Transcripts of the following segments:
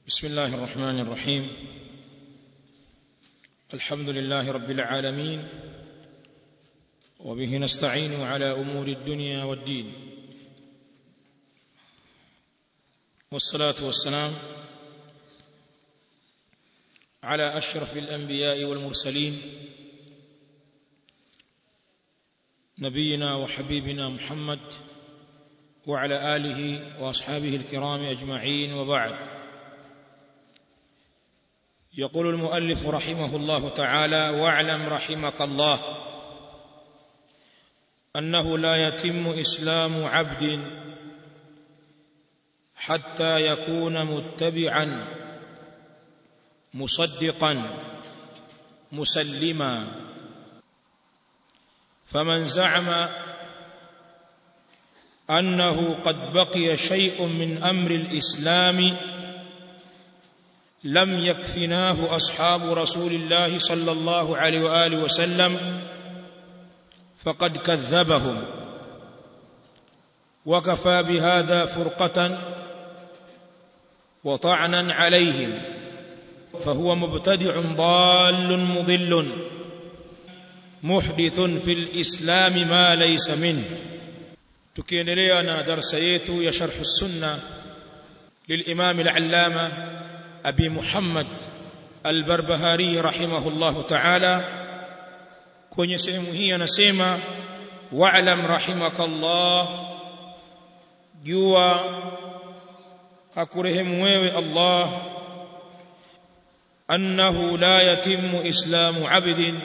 بسم الله الرحمن الرحيم الحمد لله رب العالمين وبه نستعين على امور الدنيا والدين والصلاه والسلام على اشرف الانبياء والمرسلين نبينا وحبيبنا محمد وعلى اله واصحابه الكرام اجمعين وبعد يقول المؤلف رحمه الله تعالى واعلم رحمك الله انه لا يتم اسلام عبد حتى يكون متبعا مصدقا مسلما فمن زعم انه قد بقي شيء من امر الاسلام لم يكفناه اصحاب رسول الله صلى الله عليه واله وسلم فقد كذبهم وكفى بهذا فرقه وطعنا عليهم فهو مبتدع ضال مضل محدث في الاسلام ما ليس منه tukiendelea na darasa yetu ya sharh sunna للامام العلامه ابي محمد البربهاري رحمه الله تعالى kwenye sehemu hii anasema wa'lam rahimakallah jua akurehemu wewe Allah annahu la yatimu islamu abdin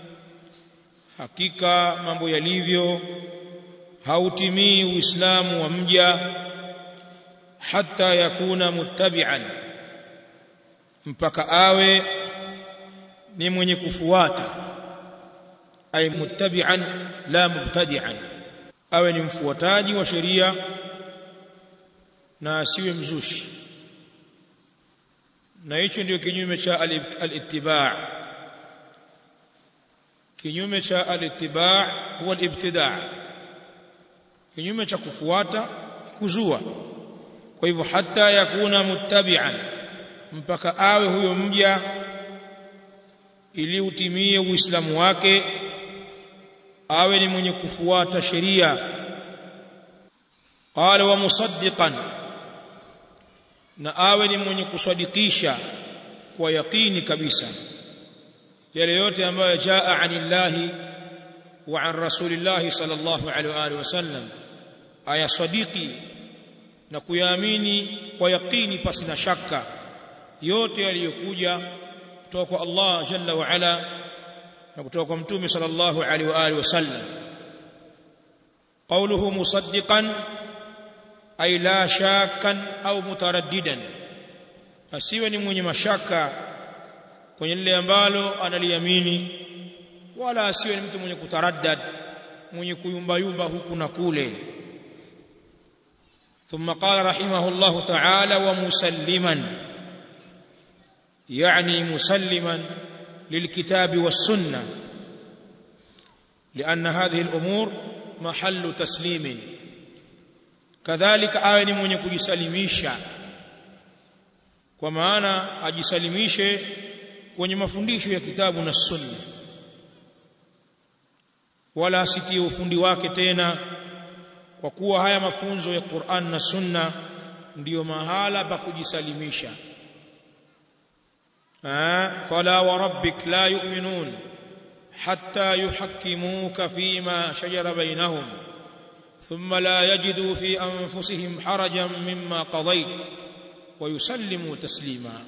hakika mambo yalivyo hautimii uislamu wa mja hatta yakuna muttabi'an mpaka awe ni mwenye kufuata ay muttabi'an la mubtadi'an awe ni mfuataji wa sheria na asiwe mzushi na hicho ndio kinyume cha al-ittiba' kinyume cha al-ittiba' huwa al-ibtida' kinyume cha kufuata kuzua kwa hivyo hata yakuna muttabi'an mpaka awe huyo mja ili utimie uislamu wake awe ni mwenye kufuata sheria qala wa musaddiqan na awe ni mwenye kusadikisha kwa yaqini kabisa yale yote ambayo jaa anillahi wa an rasulillahi sallallahu alaihi wa alihi wasallam aya sadiki na kuyaamini kwa yaqini pasi na shaka yote yaliyokuja kutoka kwa Allah jalla wa ala na kutoka kwa mtume sallallahu alaihi wa alihi wasallam qawluhu musaddiqan ay la shakkan au mutaraddidan asiwe ni mwenye mashaka kwenye lile ambalo analiamini wala asiwe ni mtu mwenye kutaraddad mwenye kuyumba yumba huku na kule ثم قال رحمه الله تعالى ومسلما يعني مسلما للكتاب والسنه لان هذه الامور محل تسليم كذلك awe ni mwenye kujisalimisha kwa maana ajisalimishe kwenye mafundisho ya kitabu na sunna wala asitie ufundi wake tena kwa kuwa haya mafunzo ya Qur'an na sunna ndiyo mahala pa kujisalimisha فلا وربك لا يؤمنون حتى يحكموك فيما شجر بينهم ثم لا يجدوا في انفسهم حرجا مما قضيت ويسلموا تسليما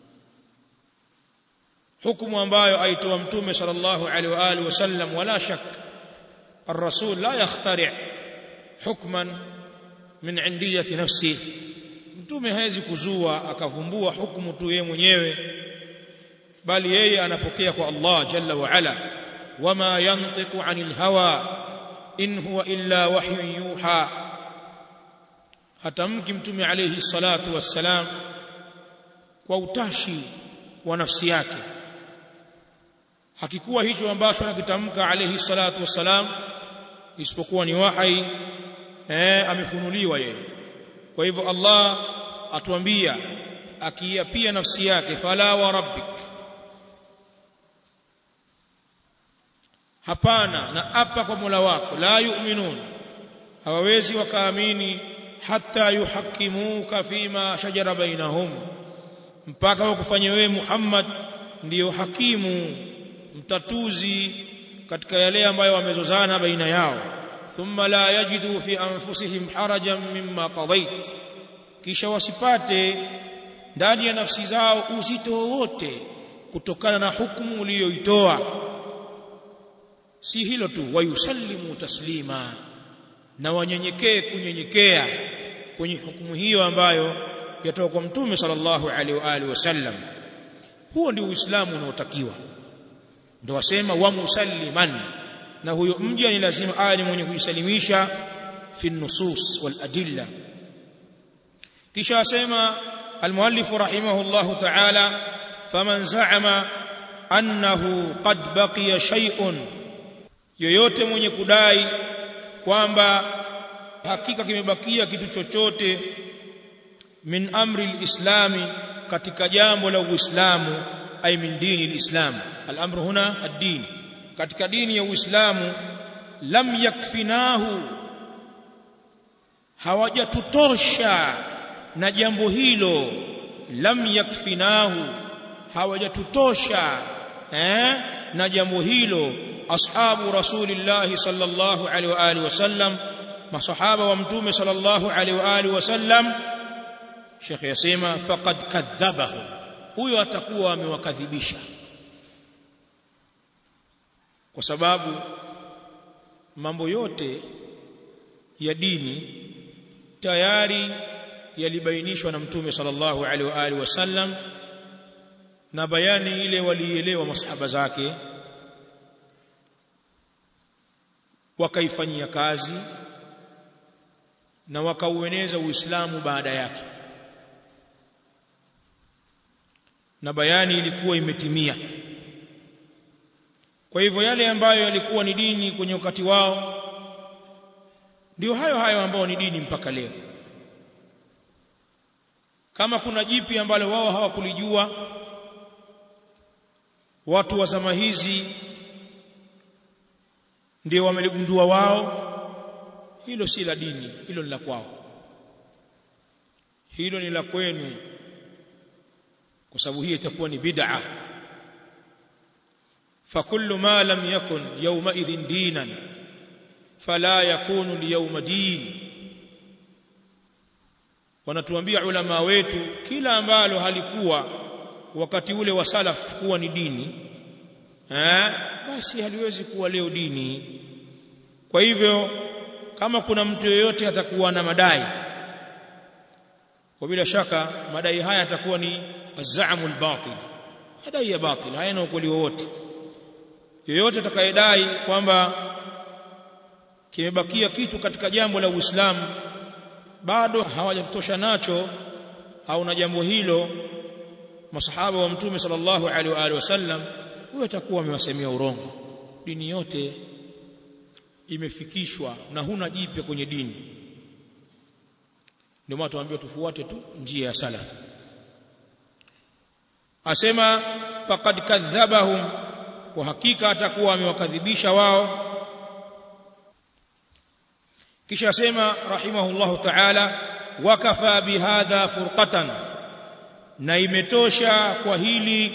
حكم ambayo aitoa mtume sallallahu alaihi wa alihi wasallam wala shak الرسول لا يخترع حكما من عنديه نفسه mtume hawezi kuzua akavumbua hukumu tu yeye mwenyewe bali yeye anapokea kwa Allah jalla wa ala wama yantiqu anil hawa in huwa illa wahyun yuha hatamki mtume alayhi salatu wassalam kwa utashi wa nafsi yake hakikuwa hicho ambacho anakitamka alayhi salatu wassalam isipokuwa ni wahai eh amefunuliwa yeye kwa hivyo Allah atuambia akiapia nafsi yake fala wa rabbik hapana na apa kwa Mola wako la yu'minun hawawezi wakaamini hata yuhakimuka fima shajara bainahum mpaka wakufanye wewe Muhammad ndiyo hakimu mtatuzi katika yale ambayo wamezozana baina yao thumma la yajidu fi anfusihim harajan mimma qadait kisha wasipate ndani ya nafsi zao uzito wowote kutokana na hukumu uliyoitoa si hilo tu wayusallimu taslima na wanyenyekee kunyenyekea kwenye hukumu hiyo ambayo yatoka kwa mtume sallallahu alaihi wa alihi wasallam huo ndio uislamu unaotakiwa ndio wasema wa musalliman na huyo mja ni lazima awe ni mwenye kujisalimisha fi nusus wal adilla kisha asema المؤلف رحمه الله تعالى فمن زعم أنه قد بقي شيء yoyote mwenye kudai kwamba hakika kimebakia kitu chochote min amri alislami katika jambo la uislamu ay min dini alislam al-amru huna ad-din katika dini ya uislamu lam yakfinahu hawajatutosha na jambo hilo lam yakfinahu hawajatutosha eh na jambo hilo ashabu rasulillahi sallallahu alaihi wa alihi wasallam masahaba wa mtume sallallahu alaihi wa alihi wasallam Sheikh yasema faqad kadhabahu huyo atakuwa amewakadhibisha kwa sababu mambo yote ya dini tayari yalibainishwa na mtume sallallahu alaihi wa alihi wasallam na bayani ile walielewa masahaba zake wakaifanyia kazi na wakaueneza uislamu baada yake na bayani ilikuwa imetimia kwa hivyo yale ambayo yalikuwa ni dini kwenye wakati wao ndio hayo hayo ambao ni dini mpaka leo kama kuna jipi ambalo wao hawakulijua watu wa zama hizi ndio wameligundua wao hilo si la dini hilo ni la kwao hilo ni la kwenu kwa sababu hii itakuwa ni bid'a فكل ما لم يكن يومئذ دينا فلا يكون اليوم دين wanatuambia ulama wetu kila ambalo halikuwa wakati ule wa salaf kuwa ni dini eh basi haliwezi kuwa leo dini kwa hivyo kama kuna mtu yeyote atakuwa na madai kwa bila shaka madai haya atakuwa ni azamu albatil madai ya batil hayana ukweli wowote yeyote atakayedai kwamba kimebakia kitu katika jambo la Uislamu bado hawajatosha nacho au na jambo hilo masahaba wa mtume sallallahu alaihi wa alihi wasallam huyo atakuwa amewasemea urongo dini yote imefikishwa na huna jipya kwenye dini ndio maana tuambiwa tufuate tu njia ya salaf asema faqad kadhabahum kwa hakika atakuwa amewakadhibisha wao kisha asema rahimahullahu ta'ala wakafa bihadha furqatan na imetosha kwa hili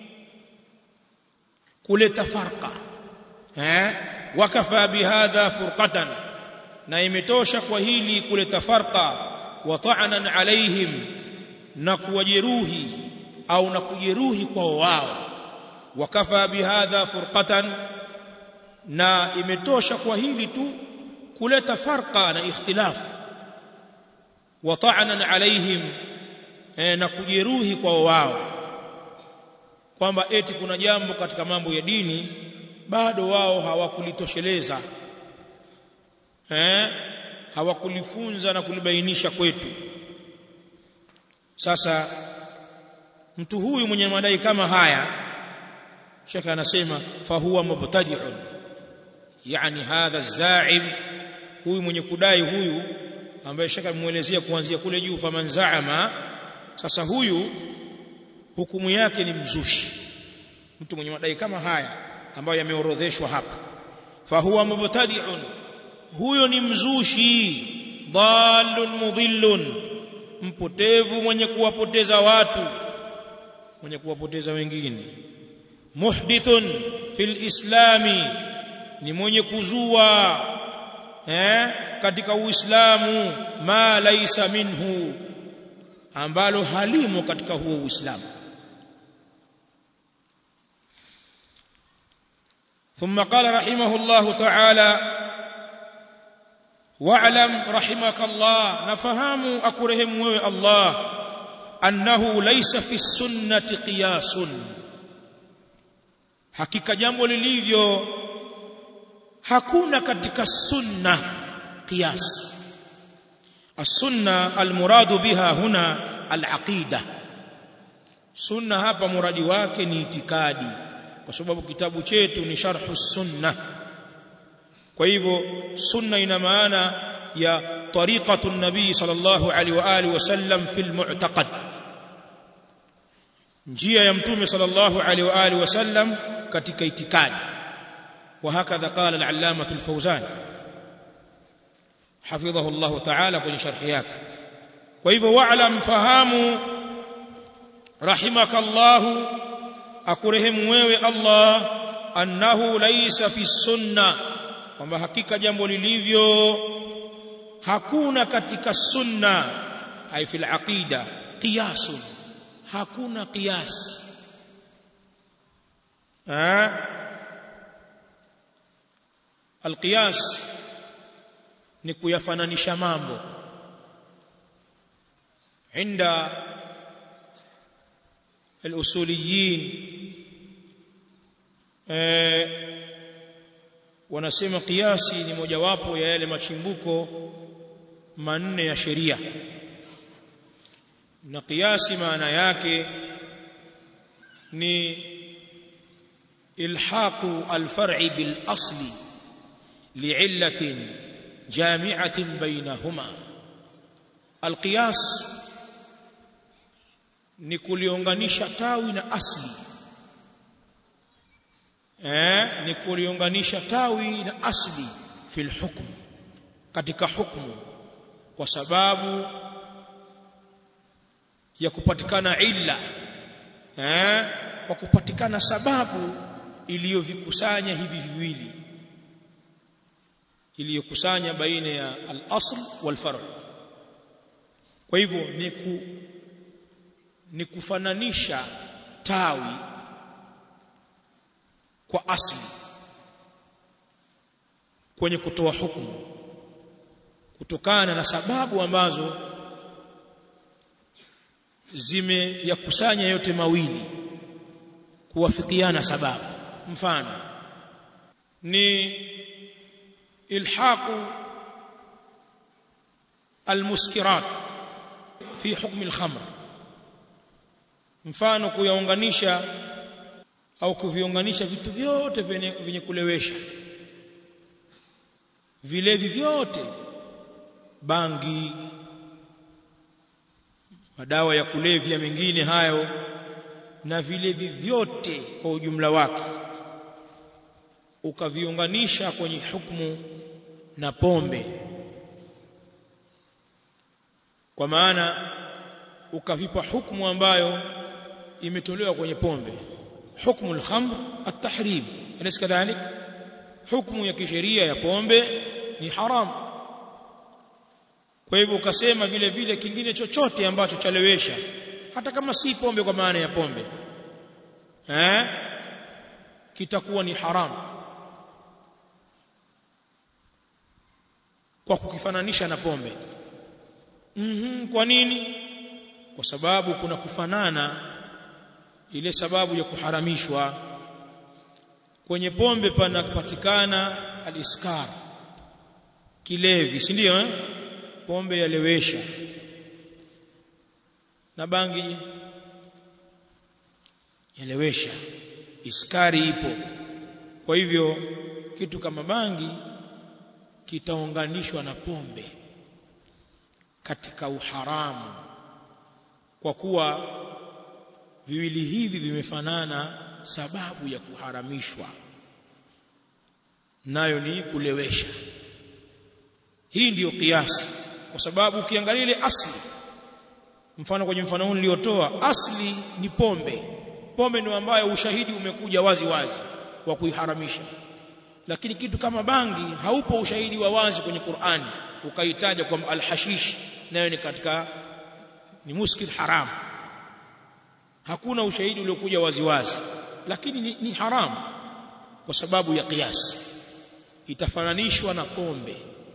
kuleta farqa eh wakafa bihadha furqatan na imetosha kwa hili kuleta farqa wa ta'anan alaihim na kuwajeruhi au na kujeruhi kwa wao wakafa bihadha furqatan na imetosha kwa hili tu kuleta farqa na ikhtilaf wa ta'anan alaihim na kujeruhi kwa wao kwamba eti kuna jambo katika mambo ya dini bado wao hawakulitosheleza eh hawakulifunza na kulibainisha kwetu sasa mtu huyu mwenye madai kama haya shaka anasema fahuwa mubtadi'un yani hadha zaim huyu mwenye kudai huyu ambaye shaka muelezea kuanzia kule juu faman zaama sasa huyu hukumu yake ni mzushi mtu mwenye madai kama haya ambayo yameorodheshwa hapa fahuwa mubtadi'un huyo ni mzushi dhalun mudhillun mpotevu mwenye kuwapoteza watu mwenye kuwapoteza wengine muhdithun fil islami ni mwenye kuzua eh katika uislamu ma laisa minhu ambalo halimo katika huo uislamu ثم قال رحمه الله تعالى واعلم رحمك الله نفهم اكرهم الله انه ليس في السنه قياس hakika jambo lilivyo hakuna katika sunna qiyas السنه المراد بها هنا العقيده sunna hapa muradi wake ni itikadi kwa sababu kitabu chetu ni sharhu sunna kwa hivyo sunna ina maana ya tariqatu nabii sallallahu alaihi wa alihi wasallam fil mu'taqad njia ya mtume sallallahu alaihi wa alihi wasallam katika itikadi وهكذا قال العلامة الفوزان حفظه الله تعالى kwenye sharhi yake kwa hivyo wa'lam fahamu rahimakallahu akurehemu wewe Allah annahu laysa fi sunna kwamba hakika jambo lilivyo hakuna katika sunna ay fil aqida qiyasun hakuna qiyas eh alqiyas ni kuyafananisha mambo inda الاصوليين wanasema kiasi ni mojawapo ya yale machimbuko manne ya sheria na kiasi maana yake ni ilhaqu alfar'i bil asli li'illatin jami'atin bainahuma alqiyas ni kuliunganisha tawi na asli eh ni kuliunganisha tawi na asli fil hukm katika hukumu kwa sababu ya kupatikana illa eh kwa kupatikana sababu iliyovikusanya hivi viwili iliyokusanya baina ya al-asl wal far' kwa hivyo ni ku ni kufananisha tawi kwa asli kwenye kutoa hukumu kutokana na sababu ambazo zimeyakusanya yote mawili kuwafikiana sababu mfano ni ilhaqu almuskirat fi hukmi alkhamr mfano kuyaunganisha au kuviunganisha vitu vyote vyenye kulewesha vilevi vyote bangi madawa ya kulevya mengine hayo na vilevi vyote kwa ujumla wake ukaviunganisha kwenye hukumu na pombe kwa maana ukavipa hukumu ambayo imetolewa kwenye pombe hukumu al-khamr at-tahrim alaysa kadhalik hukumu ya kisheria ya pombe ni haram kwa hivyo ukasema vile vile kingine chochote ambacho chalewesha hata kama si pombe kwa maana ya pombe eh kitakuwa ni haram kwa kukifananisha na pombe mhm kwa nini kwa sababu kuna kufanana ile sababu ya kuharamishwa kwenye pombe panapatikana aliskar kilevi si ndio eh pombe yalewesha na bangi yalewesha iskari ipo kwa hivyo kitu kama bangi kitaunganishwa na pombe katika uharamu kwa kuwa viwili hivi vimefanana sababu ya kuharamishwa nayo ni kulewesha hii ndiyo kiasi kwa sababu ukiangalia ile asli mfano kwenye mfano huu niliotoa asli ni pombe pombe ndio ambayo ushahidi umekuja wazi wazi wa kuiharamisha lakini kitu kama bangi haupo ushahidi wa wazi kwenye Qur'ani ukaitaja kwamba alhashish nayo ni katika ni muskil haram hakuna ushahidi uliokuja wazi wazi lakini ni, ni haramu kwa sababu ya kiasi itafananishwa na pombe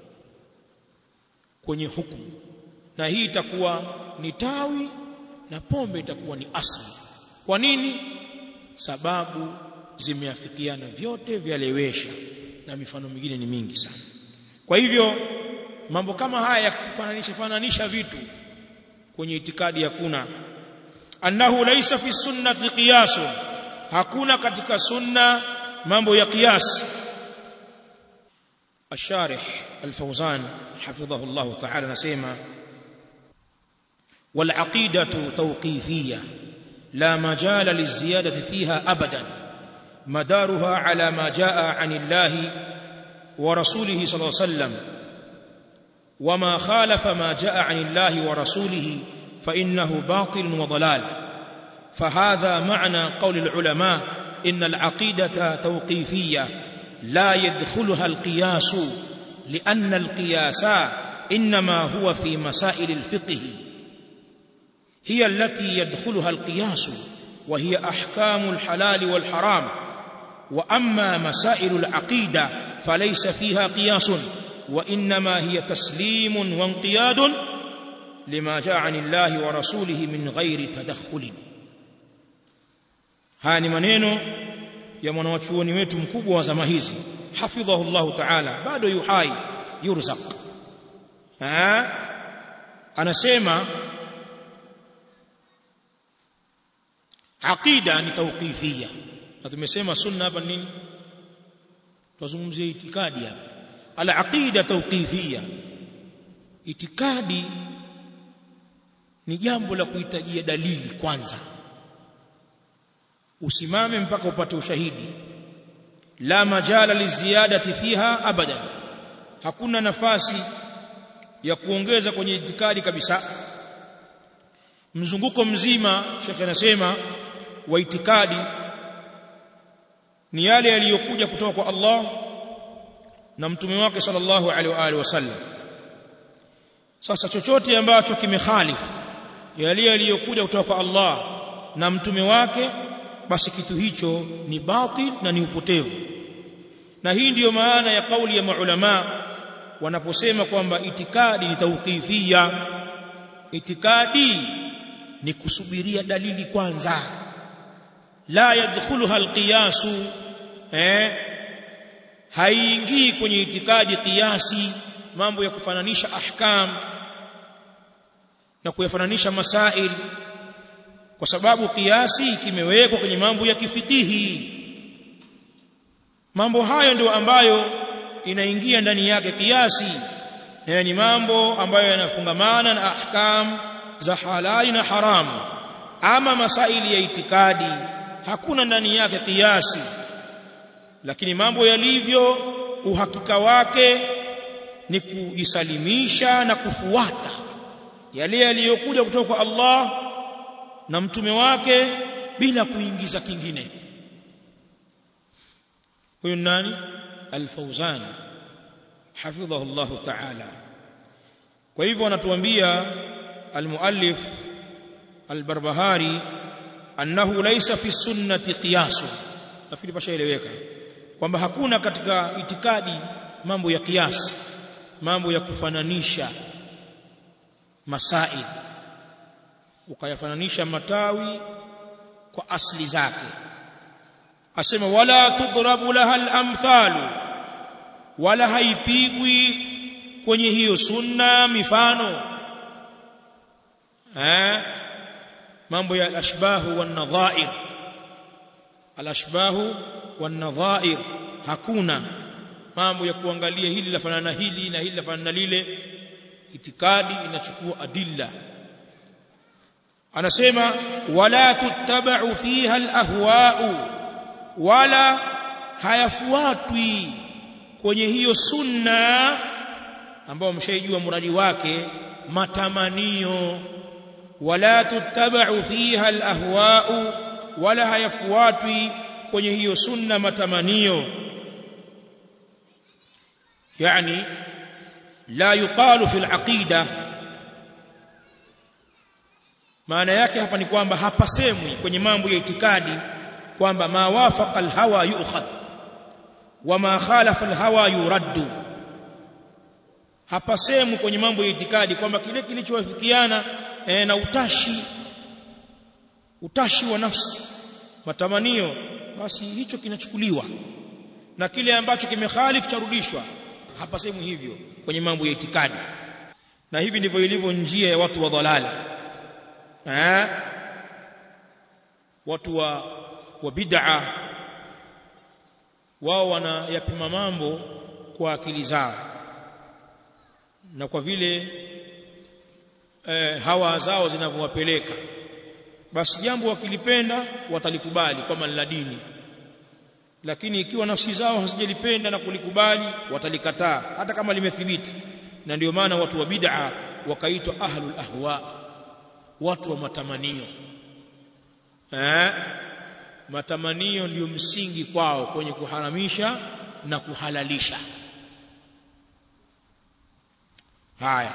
kwenye hukumu na hii itakuwa ni tawi na pombe itakuwa ni asli kwa nini sababu zimeafikiana vyote vyalewesha na mifano mingine ni mingi sana kwa hivyo mambo kama haya ya kufananisha fananisha vitu kwenye itikadi hakuna annahu laysa fi sunnati qiyas hakuna katika sunna mambo ya qiyas الشارح الفوزان حفظه الله تعالى نسيما والعقيدة توقيفية لا مجال للزيادة فيها أبدا مدارها على ما جاء عن الله ورسوله صلى الله عليه وسلم وما خالف ما جاء عن الله ورسوله فإنه باطل وضلال فهذا معنى قول العلماء إن العقيدة توقيفية لا يدخلها القياس لأن القياس إنما هو في مسائل الفقه هي التي يدخلها القياس وهي أحكام الحلال والحرام وأما مسائل العقيدة فليس فيها قياس وإنما هي تسليم وانقياد لما جاء عن الله ورسوله من غير تدخل هاني maneno ya mwanachuoni wetu mkubwa wa zama hizi hafidhahu Allah ta'ala bado yuhai yurzaq ha anasema aqida ni tawqifia na tumesema sunna hapa nini tuzungumzie itikadi hapa al-aqida tawqifia itikadi ni jambo la kuhitajia dalili kwanza usimame mpaka upate ushahidi la majala liziyadati fiha abadan hakuna nafasi ya kuongeza kwenye itikadi kabisa mzunguko mzima shekhe anasema wa itikadi ni yale yaliyokuja kutoka kwa Allah na mtume wake sallallahu alaihi wa alihi wasallam sasa chochote ambacho kimekhalifu yale yaliyokuja kutoka kwa Allah na mtume wake basi kitu hicho ni batil na ni upotevu na hii ndiyo maana ya kauli ya maulama wanaposema kwamba itikadi ni tauqifia itikadi ni kusubiria dalili kwanza la yadkhuluha alqiyasu eh haingii kwenye itikadi kiasi mambo ya kufananisha ahkam na kuyafananisha masail kwa sababu kiasi kimewekwa kwenye mambo ya kifikihi mambo hayo ndio ambayo inaingia ndani yake kiasi na ni mambo ambayo yanafungamana na ahkam za halali na haramu ama masaili ya itikadi hakuna ndani yake kiasi lakini mambo yalivyo uhakika wake ni kujisalimisha na kufuata yale yaliyokuja kutoka kwa Allah na mtume wake bila kuingiza kingine huyu nani al-Fawzan hafidhahu Allah ta'ala kwa hivyo anatuambia al-muallif al-Barbahari annahu laysa fi sunnati qiyas nafikiri pashaeleweka kwamba hakuna katika itikadi mambo ya kiasi mambo ya kufananisha masail ukayafananisha matawi kwa asli zake asema wala tudrabu laha al-amthalu wala haipigwi kwenye hiyo sunna mifano eh mambo ya al-ashbahu wan-nadha'ir al-ashbahu wan-nadha'ir hakuna mambo ya kuangalia hili lafanana hili na hili lafanana lile itikadi inachukua adilla anasema wala tuttaba'u fiha alahwa'u wala hayafuatwi kwenye hiyo sunna ambao mshaijua muradi wake matamanio wala tuttaba'u fiha alahwa'u wala hayafuatwi kwenye hiyo sunna matamanio yani la yuqalu fil aqida maana yake hapa ni kwamba hapasemwi kwenye mambo ya itikadi kwamba ma wafaqa alhawa yu'khadh wa ma khalafa alhawa yuraddu hapasemwi kwenye mambo ya itikadi kwamba kile kilichowafikiana e, na utashi utashi wa nafsi matamanio basi hicho kinachukuliwa na kile ambacho kimekhalifu charudishwa hapasemwi hivyo kwenye mambo ya itikadi na hivi ndivyo ilivyo njia ya watu wa dhalala eh watu wa wa bid'a wao wanayapima mambo kwa akili zao na kwa vile eh, hawa zao zinavyowapeleka basi jambo wakilipenda watalikubali kama la dini lakini ikiwa nafsi zao hazijalipenda na kulikubali watalikataa hata kama limethibiti na ndio maana watu wa bid'a wakaitwa ahlul ahwa watu wa matamanio eh matamanio ndio msingi kwao kwenye kuharamisha na kuhalalisha haya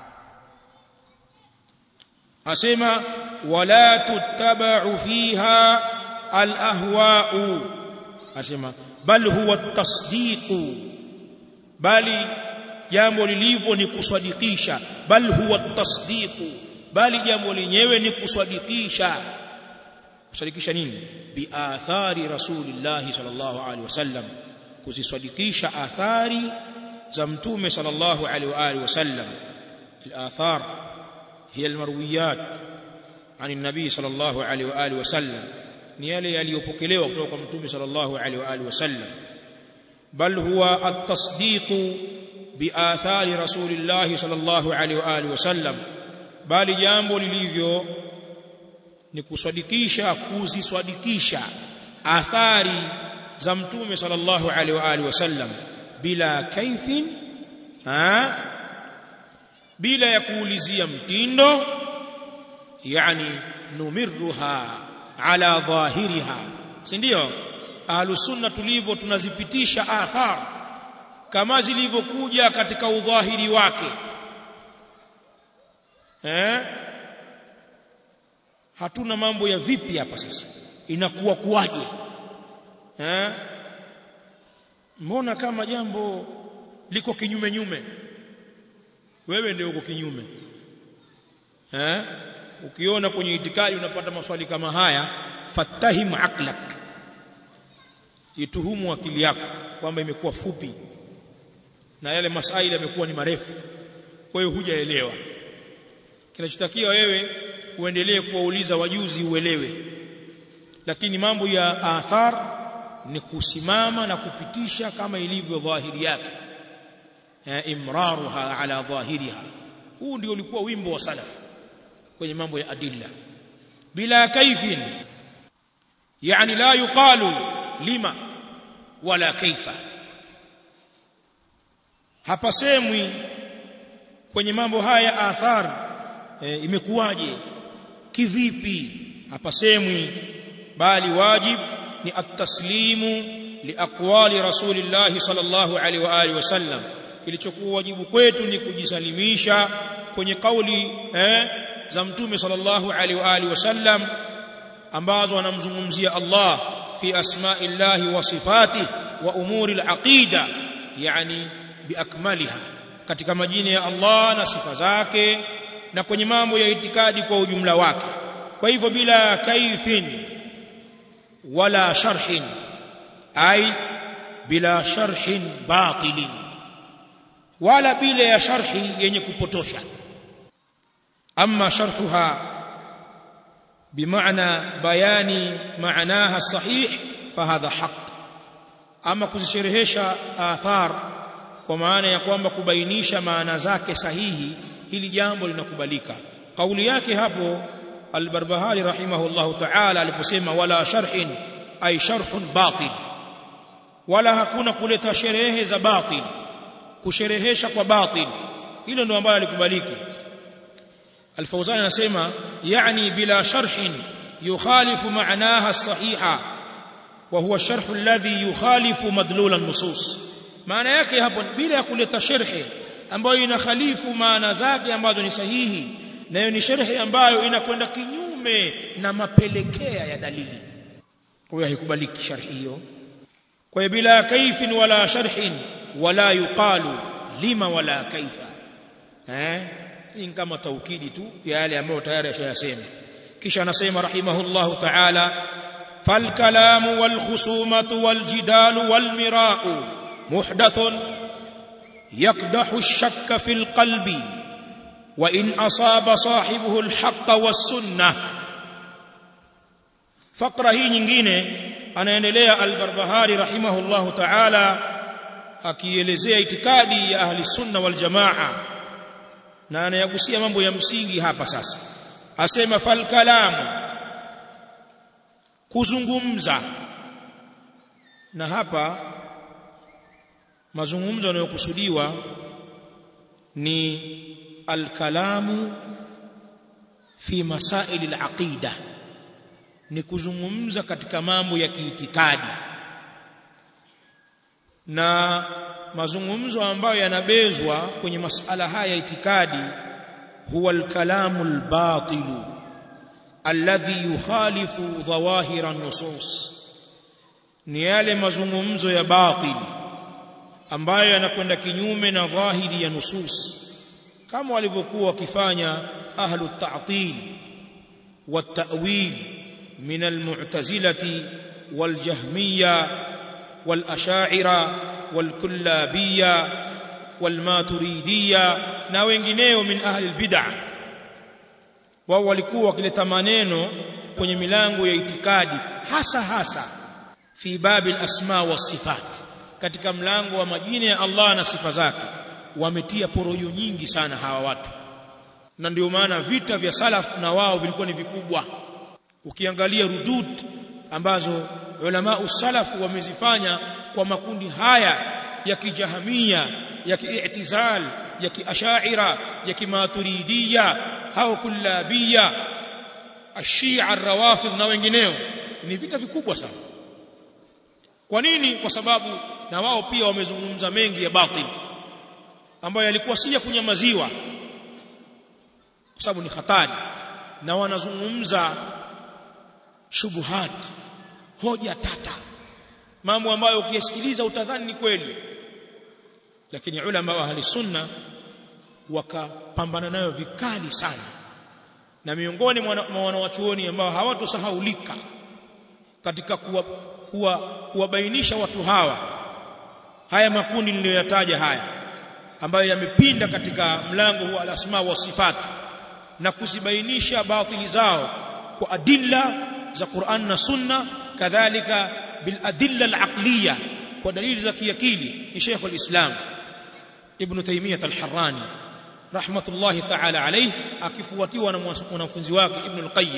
asema wala tuttaba'u fiha al-ahwa'u asema bal huwa tasdiqu bali jambo lilivyo ni kuswadikisha bal huwa tasdiqu bali jambo lenyewe ni kuswadikisha kusadikisha nini bi athari rasulillahi sallallahu alaihi wasallam kuziswadikisha athari za mtume sallallahu alaihi wa alihi wasallam al-athar hiya al-marwiyat عن النبي صلى الله عليه واله وسلم ni yale yaliyopokelewa kutoka kwa mtume sallallahu alaihi wa alihi wasallam bal huwa at-tasdiq bi athari rasulillah sallallahu alaihi wa alihi wasallam bali jambo lilivyo ni kusadikisha kuziswadikisha athari za mtume sallallahu alaihi wa alihi wasallam bila kaifin ha bila ya kuulizia mtindo yani numirruha ala dhahiriha si ndio ahlus sunna tulivyo tunazipitisha athar kama zilivyokuja katika udhahiri wake eh hatuna mambo ya vipi hapa sasa inakuwa kuwaje eh mbona kama jambo liko kinyume nyume wewe ndio uko kinyume eh ukiona kwenye itikadi unapata maswali kama haya fatahim aqlak ituhumu akili yako kwamba imekuwa fupi na yale masaili yamekuwa ni marefu kwa hiyo hujaelewa kinachotakiwa wewe uendelee kuwauliza wajuzi uelewe lakini mambo ya athar ni kusimama na kupitisha kama ilivyo dhahiri yake imraruha ala dhahiriha huu ndio ulikuwa wimbo wa salaf kwenye mambo ya adilla bila kaifin yani la yuqalu lima wala kaifa hapasemwi kwenye mambo haya athar e, imekuwaje kivipi hapasemwi bali wajib ni at-taslimu liaqwali rasulillah sallallahu alaihi wa alihi wasallam kilichokuwa wajibu kwetu ni kujisalimisha kwenye kauli eh, za mtume sallallahu alaihi wa alihi wasallam ambazo anamzungumzia Allah fi asma'illahi wa sifatihi wa umuri al-aqida yani biakmaliha katika majina ya Allah na sifa zake na kwenye mambo ya itikadi kwa ujumla wake kwa hivyo bila kaifin wala sharhin ay bila sharhin batilin wala bila ya sharhi yenye kupotosha amma sharhuha بمعنى بيان معناها الصحيح فهذا حق ama kuzisherehesha athar kwa maana ya kwamba kubainisha maana zake sahihi hili jambo linakubalika kauli yake hapo al-Barbahari rahimahullahu ta'ala aliposema wala sharhin ay sharhun batil wala hakuna kuleta sherehe za batil kusherehesha kwa batil hilo ndio ambalo alikubaliki Al-Fawzan anasema yani bila sharhin yukhalifu ma'naha as-sahiha wa huwa ash-sharh alladhi yukhalifu madlul an-nusus maana yake hapo bila ya kuleta sharhi ambayo inakhalifu maana zake ambazo ni sahihi na hiyo ni sharhi ambayo inakwenda kinyume na mapelekea ya dalili kwa hiyo haikubaliki sharhi hiyo kwa hiyo bila kaifin wala sharhin wala yuqalu lima wala kaifa eh hii kama taukidi tu ya yale ambayo tayari ashayasema kisha anasema rahimahullahu ta'ala فالكلام والخصومة والجدال والمراء محدث يقدح الشك في القلب وإن أصاب صاحبه الحق والسنة فقرة هي nyingine anaendelea al-Barbahari rahimahullahu ta'ala akielezea itikadi ya ahli sunna wal jamaa na anayagusia mambo ya msingi hapa sasa asema fal kalamu kuzungumza na hapa mazungumzo yanayokusudiwa ni alkalamu fi masaili alaqida ni kuzungumza katika mambo ya kiitikadi na mazungumzo ambayo yanabezwa kwenye masala haya ya itikadi huwa alkalamu albatilu alladhi yukhalifu dhawahira nusus ni yale mazungumzo ya batil ambayo yanakwenda kinyume na dhahiri ya nusus kama walivyokuwa wakifanya ahlu at-ta'til wat-ta'wil min al-mu'tazilati wal-jahmiyya wal-ash'ira wal-kullabiyya wal-maturidiyya na wengineo min ahli al-bid'ah wao walikuwa wakileta maneno kwenye milango ya itikadi hasa hasa fi babi al-asma wa sifat katika mlango wa majina ya Allah na sifa zake wametia porojo nyingi sana hawa watu na ndio maana vita vya salaf na wao vilikuwa ni vikubwa ukiangalia rudud ambazo ulama usalaf wamezifanya kwa makundi haya ya kijahamia ya kiitizal ya kiashaira ya kimaturidiyya au kullabiyya ashia arrawafidh na wengineo ni vita vikubwa sana kwa nini kwa sababu na wao pia wamezungumza mengi ya batil ambayo yalikuwa si ya kunyamaziwa kwa sababu ni hatari na wanazungumza shubuhat hoja tata mambo ambayo ukiyasikiliza utadhani ni kweli lakini ulama wa ahli sunna wakapambana nayo vikali sana na miongoni mwa wanawachuoni ambao hawatosahaulika katika kuwa kuwa kuwabainisha watu hawa haya makundi niliyoyataja haya ambayo yamepinda katika mlango huu al-asma wa sifat na kuzibainisha batili zao kwa adilla za Qur'an na Sunna kadhalika bil adilla al-aqliya kwa dalili za kiakili ni Sheikh al-Islam Ibn Taymiyyah al-Harrani rahmatullahi ta'ala alayhi akifuatiwa na mwanafunzi wake Ibn al-Qayyim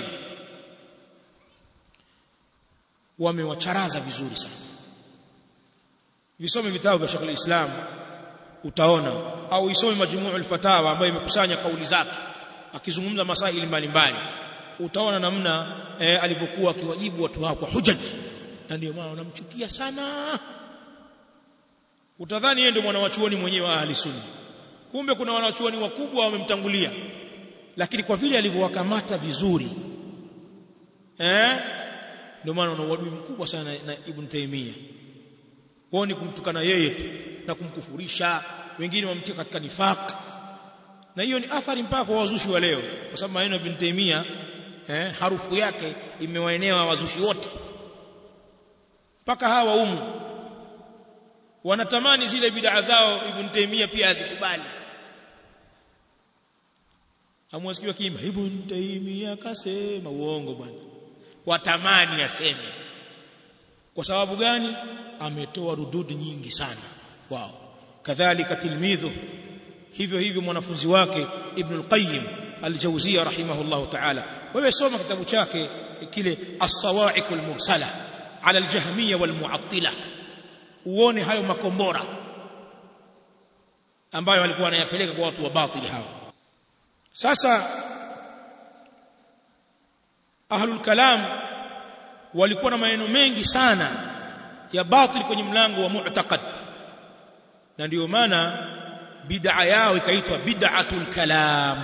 wamewacharaza vizuri sana visome vitabu vya Sheikh al-Islam utaona au isome majmu'ul fatawa ambayo imekusanya kauli zake akizungumza masaili mbalimbali utaona namna eh, alivyokuwa akiwajibu watu hao kwa hujaj na ndio maana wanamchukia sana utadhani yeye ndio mwanawachuoni mwenyewe wa ahli sunna kumbe kuna wanawachuoni wakubwa wamemtangulia lakini kwa vile alivyowakamata vizuri eh ndio maana una uadui mkubwa sana na, na Ibn Taymiyyah wao ni kumtukana yeye tu na kumkufurisha wengine wamtia katika nifaq na hiyo ni athari mpaka kwa wazushi wa leo kwa sababu maneno ya Ibn Taymiyyah eh, harufu yake imewaenea wazushi wote mpaka hawa umu wanatamani zile bid'a zao Ibn Taymiyyah pia azikubali amwasikiwa kiimba Ibn Taymiyyah kasema uongo bwana watamani aseme kwa sababu gani ametoa rududi nyingi sana wao kadhalika tilmidhu hivyo hivyo mwanafunzi wake Ibn al-Qayyim al-Jawziyya rahimahullah ta'ala wewe soma kitabu chake kile as-sawa'iq al-mursala ala al-jahmiyya wal-mu'attila uone hayo makombora ambayo walikuwa wanayapeleka kwa watu wa batili hao sasa ahlul kalam walikuwa na maneno mengi sana ya batil kwenye mlango wa mu'taqad na ndio maana bid'a yao ikaitwa bid'atul kalam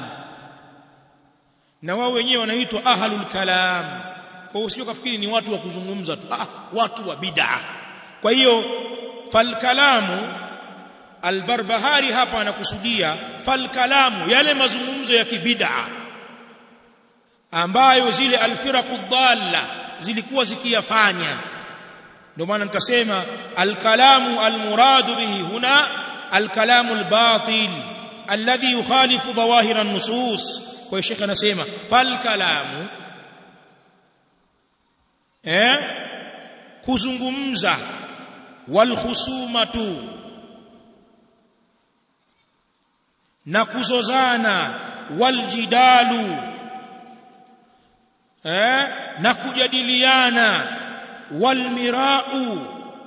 na wao wenyewe wanaitwa ahlul kalam kwa hiyo usije kafikiri ni watu wa kuzungumza tu ah watu wa bid'a kwa hiyo fal kalamu albarbahari hapa anakusudia fal kalamu yale mazungumzo ya kibid'a ambayo zile alfiraqu dhalla zilikuwa zikiyafanya ndio maana nikasema alkalamu almuradu bihi huna alkalamu albatil alladhi yukhalifu dhawahir an-nusus kwa hiyo shekhe anasema falkalamu eh kuzungumza walkhusumatu na kuzozana waljidalu eh na kujadiliana walmirau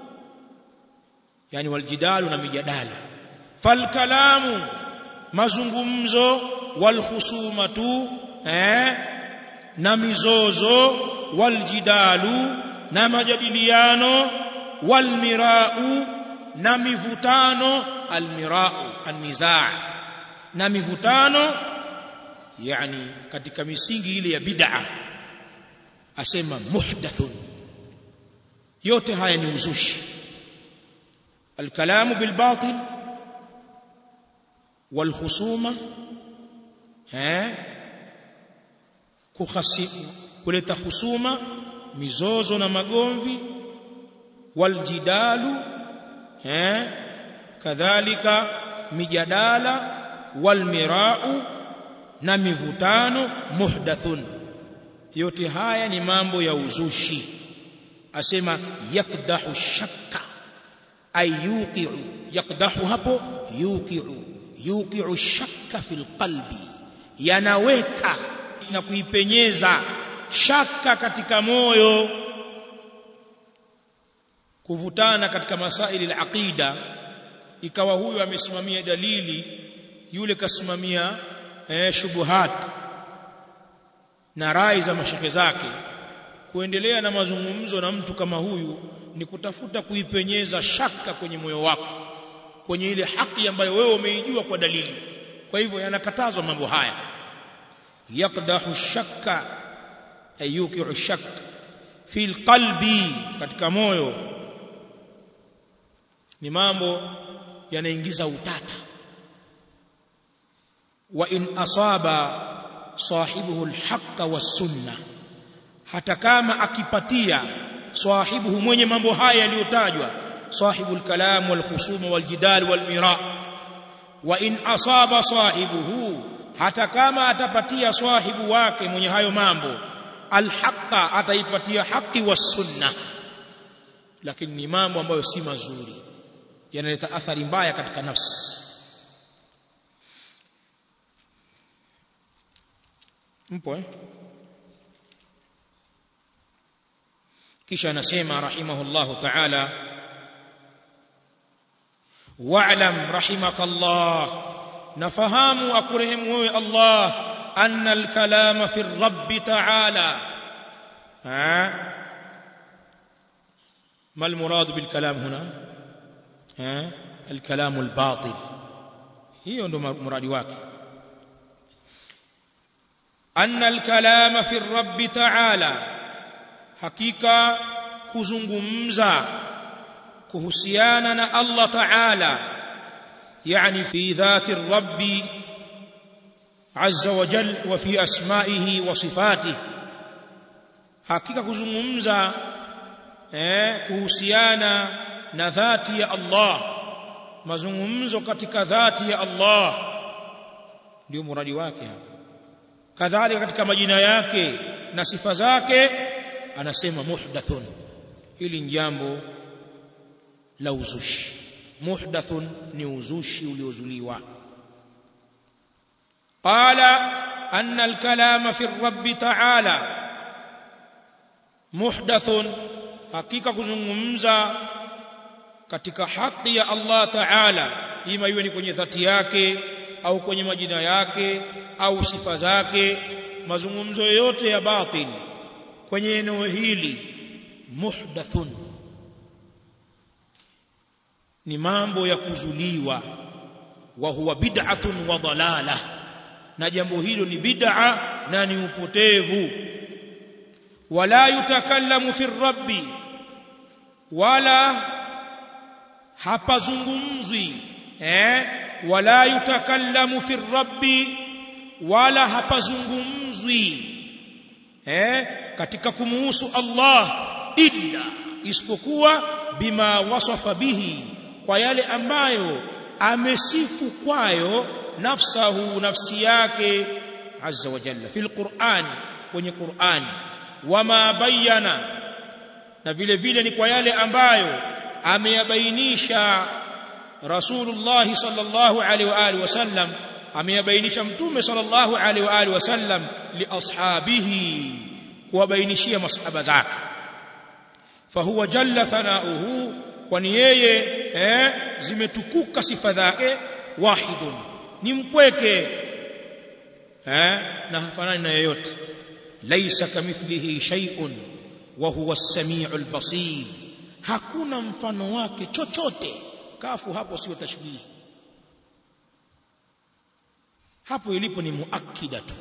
yani waljidalu na mijadala falkalamu mazungumzo walkhusumatu eh na mizozo waljidalu na majadiliano walmirau na mivutano almirau annizaa na mivutano yani katika misingi ile ya bid'a asema muhdathun yote haya ni uzushi الكلام بالباطل والخصومه ها kukhasimu kuleta husuma mizozo na magomvi waljidalu eh kadhalika mijadala walmirau na mivutano muhdathun yote haya ni mambo ya uzushi asema yakdahu shakka ay yuqi'u yakdahu hapo yuqi'u yuqi'u shakka fil qalbi yanaweka na kuipenyeza shaka katika moyo kuvutana katika masaili al-aqida ikawa huyo amesimamia dalili yule kasimamia eh, shubuhat na rai za mashake zake kuendelea na mazungumzo na mtu kama huyu ni kutafuta kuipenyeza shaka kwenye moyo wako kwenye ile haki ambayo wewe umeijua kwa dalili kwa hivyo yanakatazwa mambo haya yaqdahu shakka ayuki'u shak fi alqalbi katika moyo ni mambo yanaingiza utata wa in asaba sahibuhu alhaqqa was-sunnah hata kama akipatia sahibuhu mwenye mambo haya yaliyotajwa sahibul kalam wal khusum wal jidal wal mira wa in asaba sahibuhu hata kama atapatia sahibu wake mwenye hayo mambo alhaqa ataipatia haki was sunna lakini ni mambo ambayo si mazuri yanaleta athari mbaya katika nafsi mpo eh kisha anasema rahimahullahu ta'ala wa'lam rahimakallah nafahamu akurehemu wewe Allah anna al-kalama fi ar-rabb ta'ala ha ما المراد بالكلام هنا ها الكلام الباطل hiyo ndo muradi wake anna al-kalama fi ar-rabb ta'ala hakika kuzungumza kuhusiana na Allah Ta'ala yani fi dhati ar-rabb azza wa jal wa fi asma'ihi wa sifatihi hakika kuzungumza eh kuhusiana na dhati ya Allah mazungumzo katika dhati ya Allah ndio muradi wake hapa kadhalika katika majina yake na sifa zake anasema muhdathun hili ni jambo la uzushi muhdathun ni uzushi uliozuliwa qala أن الكلام في الرب تعالى محدث حقيقة kuzungumza katika haki ya Allah Ta'ala ima iwe ni kwenye dhati yake au kwenye majina yake au sifa zake mazungumzo yote ya batil kwenye eneo hili muhdathun ni mambo ya kuzuliwa wa huwa bid'atun wa dalalah na jambo hilo ni bid'a na ni upotevu wala yutakallamu fi rabbi wala hapazungumzwi eh wala yutakallamu fi rabbi wala hapazungumzwi eh katika kumuhusu Allah illa isipokuwa bima wasafa bihi kwa yale ambayo amesifu kwayo nafsahu nafsi yake azza wa jalla fil qur'ani kwenye qur'ani wama bayana na vile vile ni kwa yale ambayo ameyabainisha rasulullah sallallahu alaihi wa alihi wasallam ameyabainisha mtume sallallahu alaihi wa alihi wasallam li ashabihi kuwabainishia masahaba zake fahuwa jalla thanauhu kwani yeye eh, zimetukuka sifa zake wahidun ni mpweke eh, na hafanani na yeyote laisa kamithlihi shay'un wa huwa as-sami'ul basir hakuna mfano wake chochote kafu hapo sio tashbihi hapo ilipo ni muakkida tu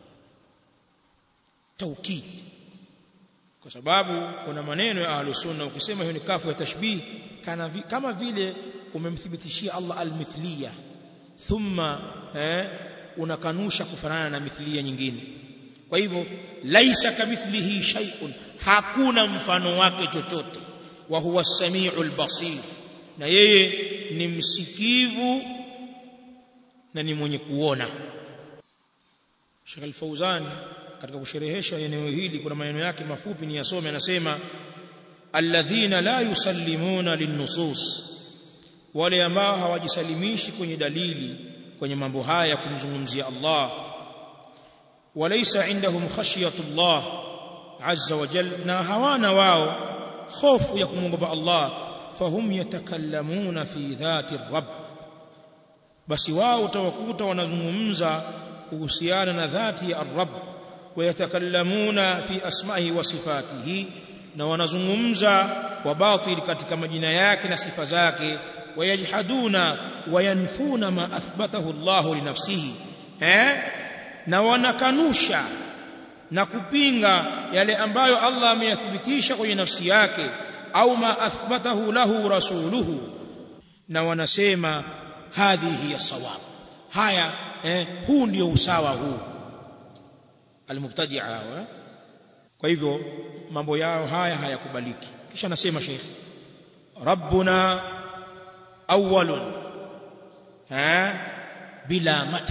taukid kwa sababu kuna maneno ya ahlus sunna ukisema hiyo ni kafu ya tashbih kana vi, kama vile umemthibitishia Allah almithliya thumma eh, unakanusha kufanana na mithliya nyingine kwa hivyo laisa kamithlihi shay'un hakuna mfano wake chochote wa huwa samiul basir na yeye ni msikivu na ni mwenye kuona Sheikh Al-Fauzan katika kusherehesha eneo hili kuna maneno yake mafupi ni yasome anasema alladhina la yusallimuna linnusus wale ambao hawajisalimishi kwenye dalili kwenye mambo haya ya kumzungumzia Allah walaysa indahum khashyatullah azza wa jalla na hawana wao hofu ya kumwogopa Allah fahum yatakallamuna fi dhati rabb basi wao utawakuta wanazungumza kuhusiana na dhati ya rabb wayatakallamuna fi asma'ihi wa sifatihi na wanazungumza kwa batil katika majina yake na sifa zake wayajhaduna wayanfuna ma athbatahu Allah li nafsihi eh na wanakanusha na kupinga yale ambayo Allah ameyathibitisha kwenye nafsi yake au ma athbatahu lahu rasuluhu na wanasema hadhihi ya sawab haya eh, huu ndio usawa huu almubtadi'a hawa kwa hivyo mambo yao haya hayakubaliki kisha anasema sheikh rabbuna awwalun ha bila mata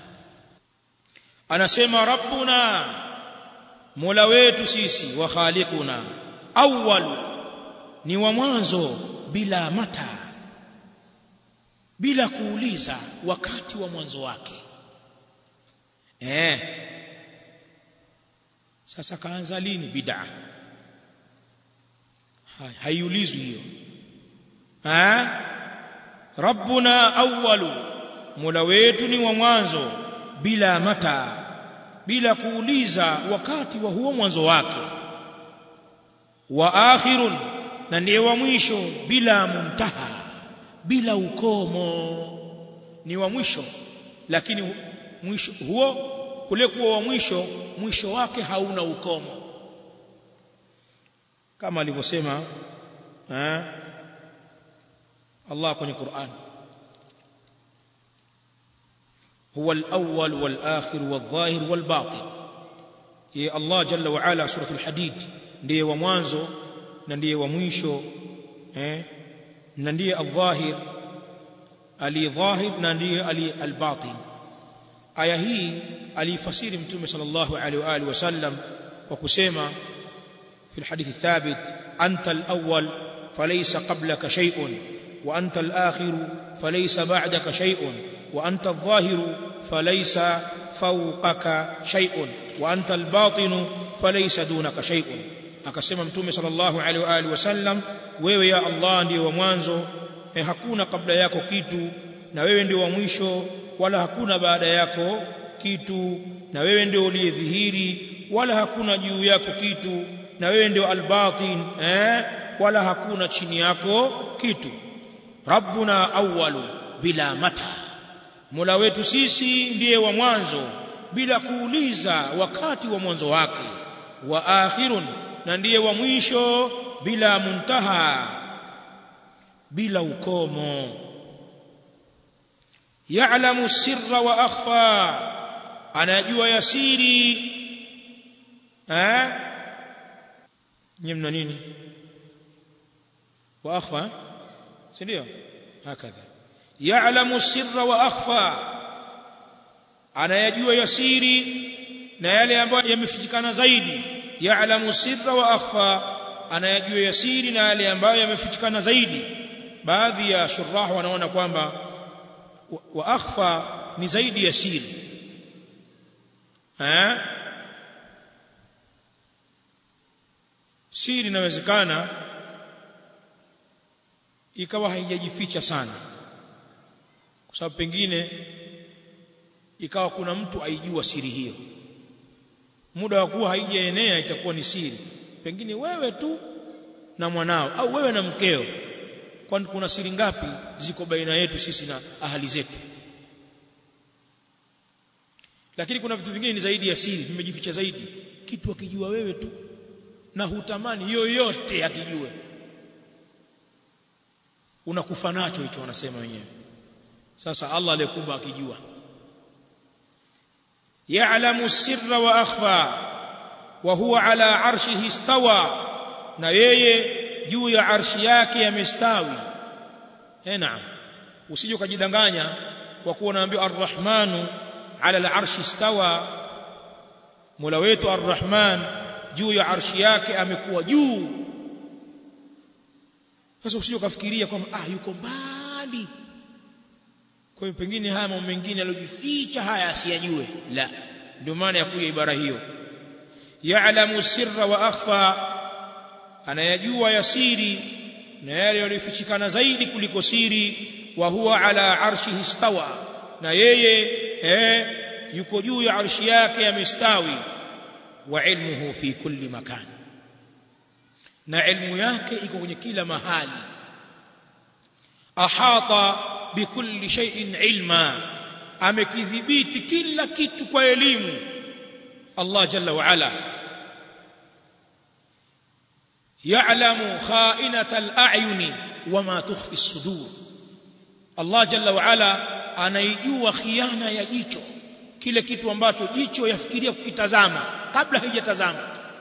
anasema rabbuna mola wetu sisi wa khaliquna awwal ni wa mwanzo bila mata bila kuuliza wakati wa mwanzo wake eh sasa kaanza lini bid'a haiulizwi hiyo ha rabbuna awwalu mola wetu ni wa mwanzo bila mata bila kuuliza wakati wa huo mwanzo wake wa akhirun na ndiye wa mwisho bila muntaha bila ukomo ni wa mwisho lakini mwisho huo kule kuwa wa mwisho mwisho wake hauna ukomo kama alivyosema Allah kwenye Qur'an هو الأول والآخر والظاهر والباطن يا الله جل وعلا سورة الحديد ndiye wa mwanzo na ndiye wa mwisho eh na ndiye al-dhahir ali-dhahir na ndiye ali-al-batin aya hii alifasiri mtume sallallahu alaihi wa alihi wasallam kwa kusema في الحديث الثابت أنت الأول فليس قبلك شيء wa anta al-akhir falaysa ba'daka shay'un wa anta adh-dhahir falaysa fawqaka shay'un wa anta al-batin falaysa dunaka shay'un akasema mtume sallallahu alaihi wa alihi wasallam wewe ya Allah ndiye wa mwanzo eh, hakuna kabla yako kitu na wewe ndio wa mwisho wala hakuna baada yako kitu na wewe ndio uliyedhihiri wala hakuna juu yako kitu na wewe ndio albatin eh wala hakuna chini yako kitu rabbuna awwalu bila mata mola wetu sisi ndiye wa mwanzo bila kuuliza wakati wa mwanzo wake wa akhirun na ndiye wa mwisho bila muntaha bila ukomo ya'lamu sirra wa akhfa anajua yasiri eh nyimna nini wa akhfa si ndio hakadha ya'lamu sirra wa akhfa anayajua yasiri na yale ambayo yamefichikana zaidi ya'lamu sirra wa akhfa anayajua yasiri na yale ambayo yamefichikana zaidi baadhi ya shurah wanaona kwamba wa akhfa ni zaidi ya siri eh siri inawezekana ikawa haijajificha sana kwa sababu pengine ikawa kuna mtu aijua siri hiyo muda wa kuwa haijaenea itakuwa ni siri pengine wewe tu na mwanao au wewe na mkeo kwani kuna siri ngapi ziko baina yetu sisi na ahali zetu lakini kuna vitu vingine ni zaidi ya siri vimejificha zaidi kitu akijua wewe tu na hutamani yoyote akijue unakufa nacho hicho wanasema wenyewe sasa Allah aliyekuba akijua ya'lamu sirra wa akhfa wa huwa ala arshihi istawa na yeye juu ya arshi yake amestawi eh naam usije ukajidanganya kwa kuwa unaambiwa arrahmanu ala al-arshi istawa mola wetu arrahman juu ya arshi yake amekuwa juu sasa usije ukafikiria kwamba ah yuko mbali kwa hiyo pengine haya mambo mengine aliyojificha haya asiyajue la ndio maana ya kuja ibara hiyo ya'lamu sirra wa akhfa anayajua yasiri na yale yaliyofichikana zaidi kuliko siri wa huwa ala arshihi istawa na yeye eh yuko juu ya arshi yake amestawi wa ilmuhu fi kulli makan na ilmu yake iko kwenye kila mahali ahata bikulli shay'in ilma amekidhibiti kila kitu kwa elimu Allah jalla wa ala يعلم خائنة الأعين وما تخفي الصدور الله جل وعلا anaijua khiana ya jicho kile kitu ambacho jicho yafikiria kukitazama kabla haijatazama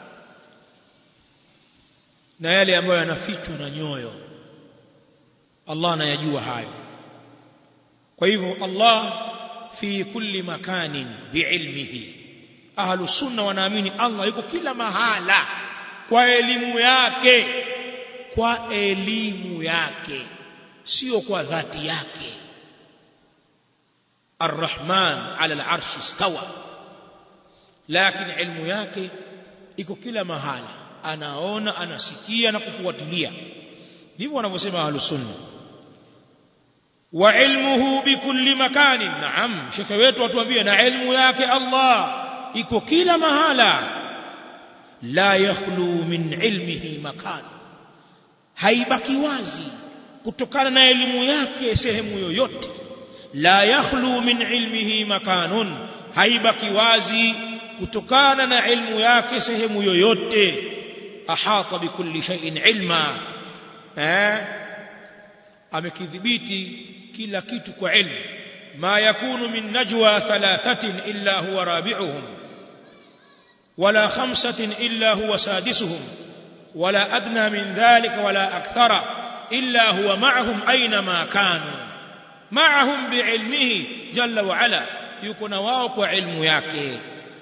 na yale ambayo yanafichwa na nyoyo Allah anayajua hayo kwa hivyo Allah fi kulli makanin biilmihi ahlu sunna wanaamini Allah yuko kila mahala kwa elimu yake kwa elimu yake sio kwa dhati yake arrahman ala al'arshi istawa lakini ilmu yake iko kila mahala anaona anasikia na kufuatilia ndivyo wanavyosema ahlus sunna wa ilmuhu bikulli makanin naam shekhe wetu atuambie na ilmu yake Allah iko kila mahala la yakhlu min ilmihi makan haibaki wazi kutokana na elimu yake sehemu yoyote la yakhlu min ilmihi makanun haibaki wazi kutokana na ilmu yake sehemu yoyote ahata bikulli shay'in ilma eh amekidhibiti kila kitu kwa ilmu ma yakunu min najwa thalathatin illa huwa rabi'uhum ولا خمسة إلا هو سادسهم ولا أدنى من ذلك ولا أكثر إلا هو معهم أينما كانوا معهم بعلمه جل وعلا يكون واو علم yake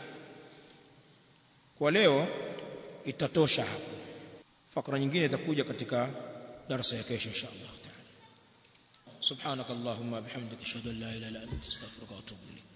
kwa leo itatosha hapo fakra nyingine itakuja katika darasa ya kesho insha Allah taala subhanakallahumma bihamdika ashhadu an la ilaha illa anta astaghfiruka wa atubu ilayk